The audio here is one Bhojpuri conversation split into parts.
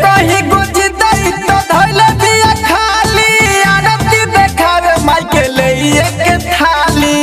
कहीं गुज दई तो धइल दिया खाली आरती देखावे माई के लिए के थाली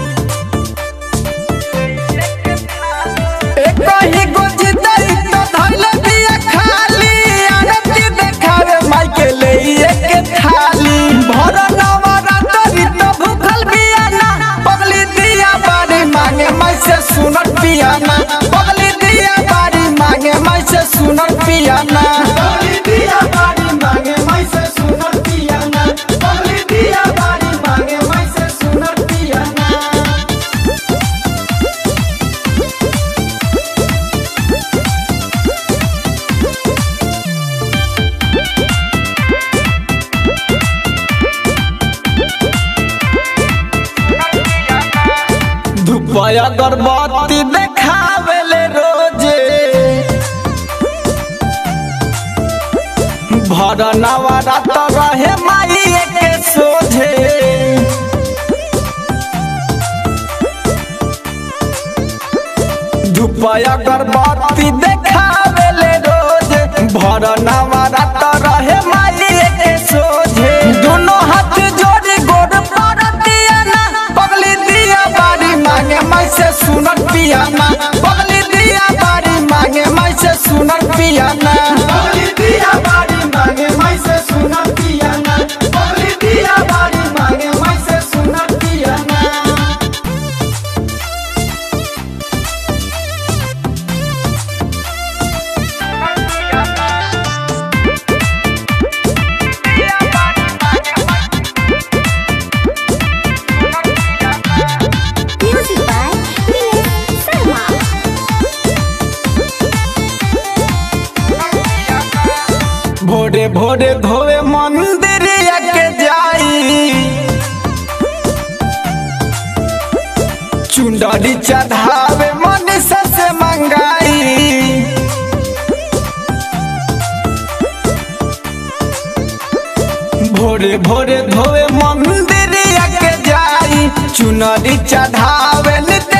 ए कहीं गुज दई तो धइल दिया खाली आरती देखावे माई के लिए के थाली भर नवरात्रि तो भूखल बियाना पगली दिया बारी मांगे माई से सुनत पियाना पगली दिया बारी मांगे माई से सुनत पियाना पगली दिया बारी मांगे मैं से सुनर पियाना पगली दिया बारी मांगे मैं से सुनर पियाना धुपया अगरबत्ती देखावेले रोजे भर नवरात रहे माई के सोझे धुपया अगरबत्ती देखावेले रोजे भर नवरात रहे माई के सोझे दोनों हाथ जोड़ी गोड़ पर दियाना पगली दिया बारी मांगे मैं से सुनत पियाना पगली दिया बारी मांगे मैं से सुनत पियाना पगली दिया बारी मांगे मैं से सुनर पियाना पगली दिया बारी मांगे मैं से सुनर पियाना Music by Milen Sarma. भोरे भोरे धोवे मंदिर के जाई चुंडरी चढ़ावे मनीषा से मंगाई भोरे भोरे धोवे मंदिर के जाई चुनरी चढ़ावे